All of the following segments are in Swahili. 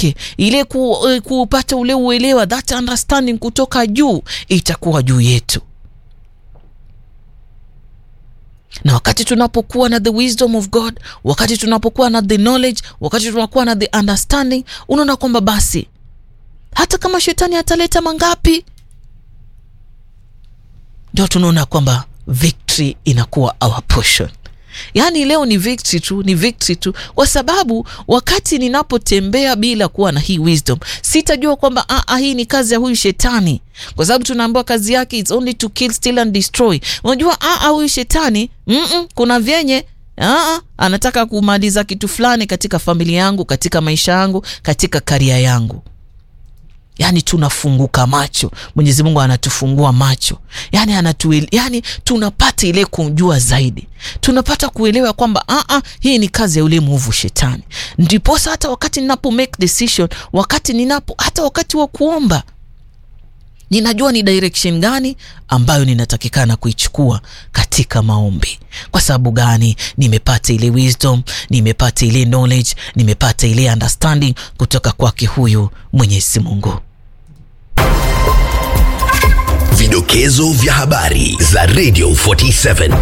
kwake, ile ku, kupata ule uelewa, that understanding kutoka juu itakuwa juu yetu na wakati tunapokuwa na the wisdom of God, wakati tunapokuwa na the knowledge, wakati tunakuwa na the understanding, unaona kwamba basi hata kama shetani ataleta mangapi, ndio tunaona kwamba victory inakuwa our portion. Yaani leo ni victory tu, ni victory tu, kwa sababu wakati ninapotembea bila kuwa na hii wisdom sitajua kwamba ah, hii ni kazi ya huyu shetani, kwa sababu tunaambiwa kazi yake it's only to kill, steal and destroy. Unajua ah, huyu shetani mm -mm, kuna vyenye ah, anataka kumaliza kitu fulani katika familia yangu, katika maisha yangu, katika karia yangu. Yani tunafunguka macho, Mwenyezi Mungu anatufungua macho, yani anatu, yani tunapata ile kujua zaidi, tunapata kuelewa kwamba a hii ni kazi ya yule mwovu shetani. Ndiposa hata wakati ninapo make decision, wakati ninapo hata wakati wa kuomba ninajua ni direction gani ambayo ninatakikana kuichukua katika maombi. Kwa sababu gani? Nimepata ile wisdom, nimepata ile knowledge, nimepata ile understanding kutoka kwake huyu Mwenyezi Mungu. Vidokezo vya habari za Radio 47.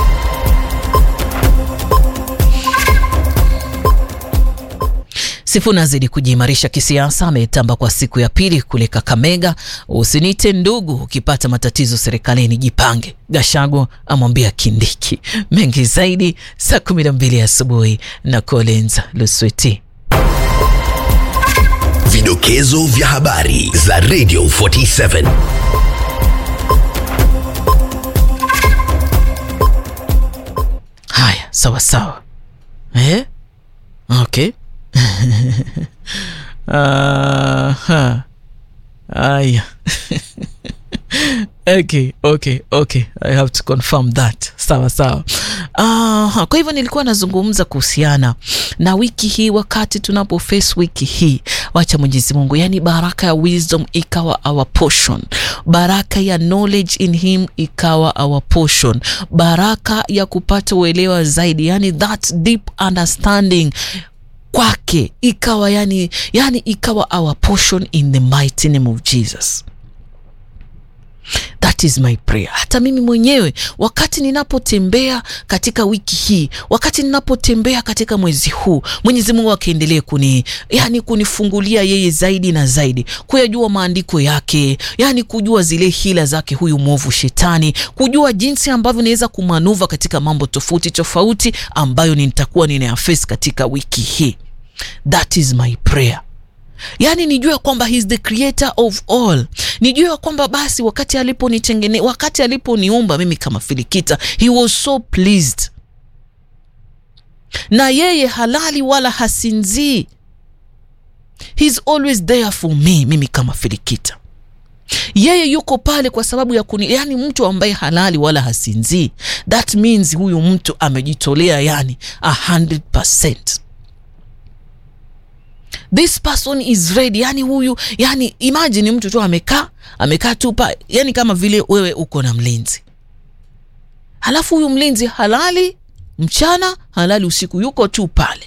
Sifuna azidi kujiimarisha kisiasa, ametamba kwa siku ya pili kule Kakamega. Usinite ndugu, ukipata matatizo serikalini jipange, Gashago amwambia Kindiki. Mengi zaidi saa kumi na mbili asubuhi na Collins Lusweti. Vidokezo vya habari za Radio 47. Haya, sawa sawa, eh? Okay. Aha. Aya. Okay, okay, okay. I have to confirm that. Sawa sawa. Aha. Kwa hivyo nilikuwa nazungumza kuhusiana na wiki hii, wakati tunapo face wiki hii, wacha Mwenyezi Mungu, yani baraka ya wisdom ikawa our portion, baraka ya knowledge in him ikawa our portion, baraka ya kupata uelewa zaidi, yani that deep understanding kwake ikawa yani, yani ikawa our portion in the mighty name of Jesus. That is my prayer. Hata mimi mwenyewe wakati ninapotembea katika wiki hii, wakati ninapotembea katika mwezi huu, Mwenyezi Mungu akaendelee kuni yani kunifungulia yeye zaidi na zaidi, kuyajua maandiko yake, yani kujua zile hila zake huyu mwovu shetani, kujua jinsi ambavyo naweza kumanuva katika mambo tofauti tofauti ambayo nitakuwa ninayafface katika wiki hii. That is my prayer. Yaani nijue kwamba he is the creator of all, nijue kwamba basi wakati aliponitengene, wakati aliponiumba mimi kama Filikita, he was so pleased na yeye halali wala hasinzii, he's always there for me, mimi kama Filikita yeye yuko pale kwa sababu ya kuni, yani mtu ambaye halali wala hasinzii, that means huyu mtu amejitolea yani 100%. This person is ready, yani huyu yani, imagine mtu tu amekaa amekaa tu pa, yani kama vile wewe uko na mlinzi, halafu huyu mlinzi halali mchana halali usiku, yuko tu pale.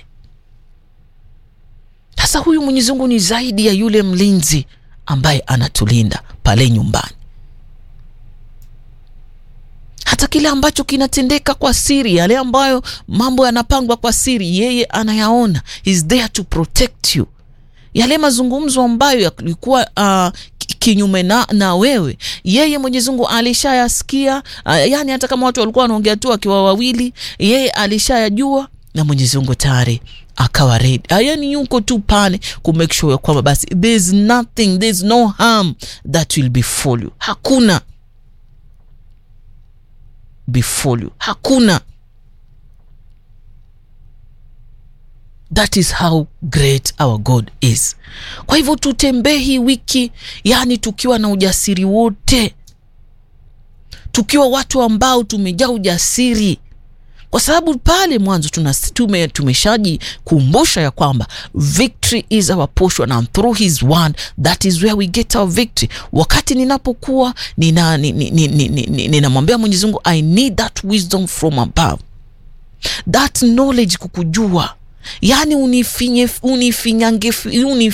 Sasa huyu Mwenyezi Mungu ni zaidi ya yule mlinzi ambaye anatulinda pale nyumbani. Hata kile ambacho kinatendeka kwa siri, yale ambayo mambo yanapangwa kwa siri, yeye anayaona. He's there to protect you. Yale mazungumzo ambayo yalikuwa uh, kinyume na, na wewe, yeye Mwenyezi Mungu alishayasikia. Uh, yani hata kama watu walikuwa wanaongea tu wakiwa wawili, yeye alishayajua na Mwenyezi Mungu tayari akawa ready, yani yuko tu pale ku make sure kwamba basi there's nothing there's no harm that will befall you. Hakuna befall you, hakuna. That is how great our God is. Kwa hivyo tutembee hii wiki, yani tukiwa na ujasiri wote, tukiwa watu ambao tumejaa ujasiri kwa sababu pale mwanzo tume tumeshajikumbusha ya kwamba victory is our portion and through his word that is where we get our victory. Wakati ninapokuwa ninamwambia nina, nina, nina Mwenyezi Mungu I need that wisdom from above, that knowledge, kukujua yani unifinye unifinyange